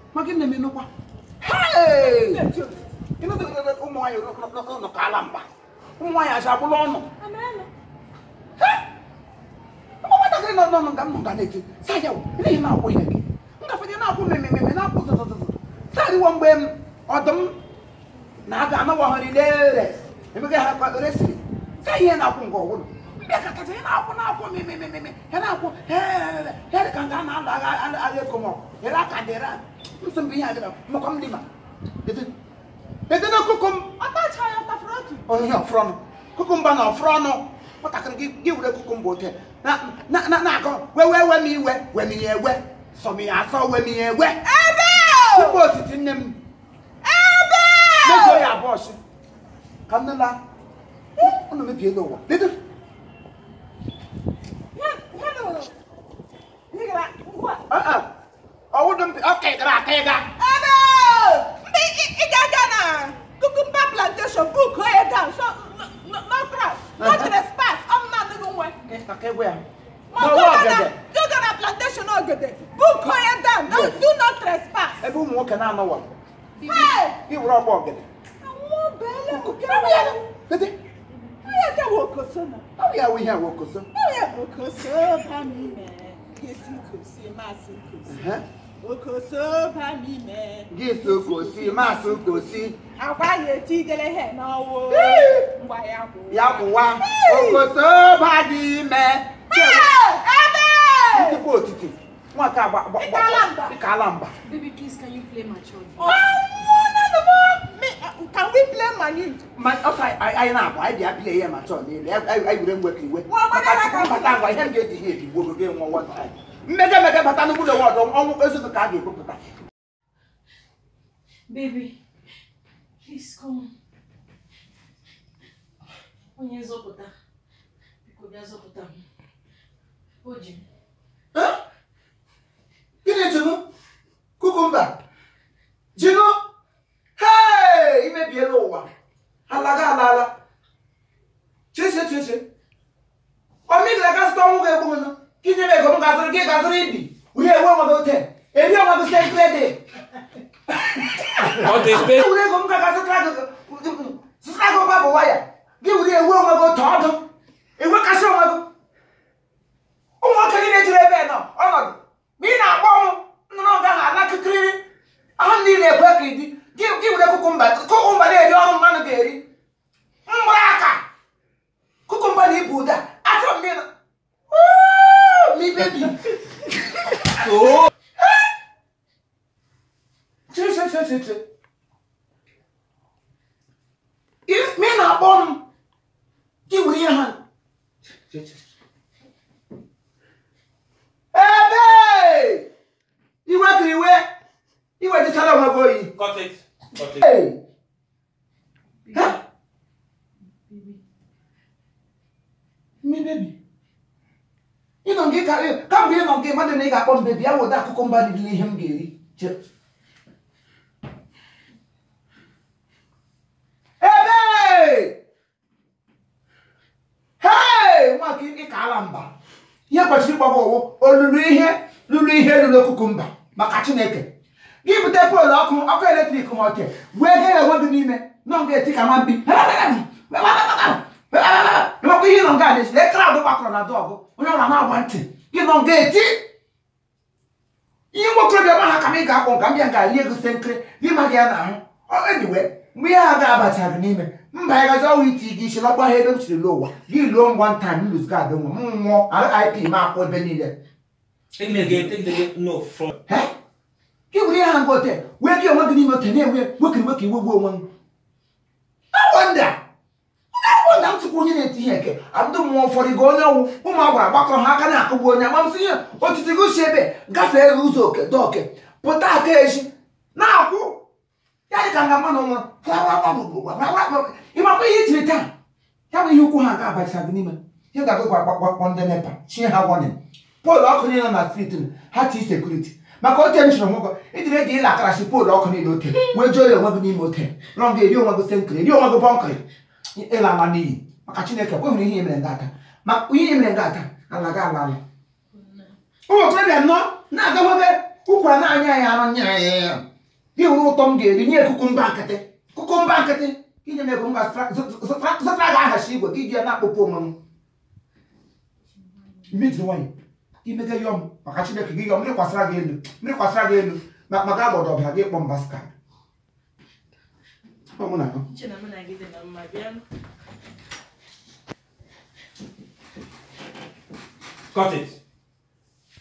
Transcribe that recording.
maka nne m enukwa ụmụ nwaanyị nọ ka ala mba ụmụ nwaanyị acha agbụla ọnụ nwatakịrị nọ nọ nga m nọ nga na-eti saya n'ihi na-akwụ ihe gị ngafede na-akwụ mmemme na-akwụ zụzụzụzụ sariwo mgbe m ọdụm na-aga anọwahịrị lere emega ha resiri sa ihe na-akwụ nke ọwụlụ mbịa ka kacha ihe na-akwụ na-akwụ mmemme ya na-akwụ ya dị ka nga a na-alụ agha agha ekomọ ere aka dịra nsọ mgbe ihe adịra makwa m dị ma ede na kukum onye ọfrọnụ kukumba na ọfrọnụ nwatakịrị gị gị were kukumba ote na-akọ wewe we m iwe we m ya ewe sọ m ya asọ we m ya ewe tupu otiti nne m mezuo ya abụọ si ka nne la ụnụ mebiela ụwa ledo ọwụdụ mpi ọ ka ịgara aka ịga Cucumber plantation, book her down. So no, no, no grass, no Uh-huh. trespass. I'm not even way. aka egwe ya Ma Ma go ọwa to ọgede go to the plantation ogede. Book her down. Don't Yes. do not trespass. ebe ụmụ nwoke na-anọwa Hey, gị were ọgba ọgede I want belle. Okay, lede I get wokosona. ọ ya wụ ihe a wokoso Oh yeah, wokoso bami me. Kesi kosi masi kosi. Wokoso bami me. gị so kosi masị kosi Agwa ya etigele he n'ọwụ. Ngwa ya kwụ. ya kwụwa okoso ba dị ime Ebe! tupu otiti nwaka agba agba- Ị kaala mba. ị kaala mba Baby, please, can you play mature? Oh, no, no, no. Me, uh, can we play manute? ma ọsọ anyị anyị na-abụ anyị bịa bịa ihe ma chọọ niile anyị anyị were ngwe ka iwe Nwa ọgbọ maka na-aka chukwu bata ngwa ihe m ga-eji ihe edigbo ogo gị nwa nwa anyị mmega emega bata n'ụgbọ ụlọ ọdọ ọnwụ ezogo ka a ga-ekwupụta Baby, please come. Onye nzọpụta, biko bịa zọpụta m. O ji m. gịnị jụnụ kukumba jụnụ hei imebiela ụwa alaga alala cheche cheche ọmịgara ga zụta ọnwụ ga-egbu m gị nye m ego m ga-azụrụ gị ga-azụrụ ibi wunye ewe onwe gị ote eri onwe gị sekrede What is this? were ego m ga zụtara gị zụtara gị ọba bụ waya gị were ewe onwe gị otu ọdụ enwekasị onwe gị ụmụ nwoke niile juru ebe nọ ọnọdụ ma ị na-akpọ m nnụnụ gaghị anakịkịrịrị ahụ ndị na-ekwe ka ịdị gị gị were kukumba kukumba na-eri ọrụ mmadụ ga-eri mgbara aka kukumba na ibu ụda achọ m gị na mi bebi Oh, che che che che che Ị- ma ị na-akpọ m gị were ihe ha Che, che, che. ebe iwe ka iwe iwe dịchara onwe gị oyi cut it. Cut it. Hey! Ha? Baby, mi bebi ịnọ nke ka kamgbe ịnọ nke mmadụ na ị ga-akpọ m bebi ya wụda akụkọ mba dị n'ihe m ga-eri Che. ebe hei nwaka ịkala mba ihe kwesịrị ịgbago ọwụ olulu ihe lụrụ ihe lụrụ kukumba maka chineke gị bute poolu ọkụ ọkụ eletrik ma ọke wee ga ya onwe gị n'ime nọ nga eti ka nwa mbi ịmakwa ihe nọ nga na-esi lee kraụd gbakọrọ na dọgụ onye ọra na-agba ntị gị nọ nga eti ihe nwokorobịa ma ha ka m ị ga-akpọ nka m bịa ga rie gosi nkiri gị ma gị ya n'ahụ ediwe mgbe ihe ha ga-abacha gị n'ime mba ya gazi ọnwa iti gị isi lọkpa ha ebe m chiri n'ụwa gị luo m one time lose gad nwe m nwụọ rip ma akwụ ebe niile Take the gate, take the gate. No, from. He? gị were ihe ha nga ote wee gị onwe gị n'ime ote na-enwe nwekiri nwoke iwe gbuo onwe m awọnda awọnda m tụkwa onye na-eti ihe eke abdụ mmụọ ụfọdụ ga onye ọnwụ ụmụ agbara gbakọrọ ha aka na-akụgbu onye ama m sị ihe otiti gosi ebe gafee ụzọ oke dọke pụta aka echi na-akwụ ya dị ka nga mmanụ nwa ịmakwa ihe itiri taa ya bụ ihe ukwu ha ga-abacha gị n'ime ihe ga-agụgwa gbakpọ ndị nepa chie ha wọnin poolu ọkụ niile nọ na striti ha tii sekuriti maka ote m chịrị nwụgọ ijiri eji ịla akarachi poolu ọkụ niile ote wee jụọ ya onwe gị n'ime ote rọ ga eri onwe gị senkiri eri onwe gị bọnkịrị ịla ala n'iyi maka chineke kweghịrị ihe mere nga aka ma ihe mere nga aka ala ga ala ala ụmụ okorobịa nọ na-aga nwobe ụkwara na-anya ya anụ nya ya ya gị hụrụ ụtọ m ga-eri nye kukumba nkịtị kukumba nkịtị inye m ego m ga-zụtara gị ahachi igwe ka iji ya na-akpụpụ onwe m mmejiri nwanyị imega yọm maka chineke gị yọm mmiri kwasara gị elu mmiri kwasara gị elu ma ma gaa gbọdọ ọbara gị kpọ mbaska ọ mụ na ya Uche na mụ na gị dị na mma bịa Cut it.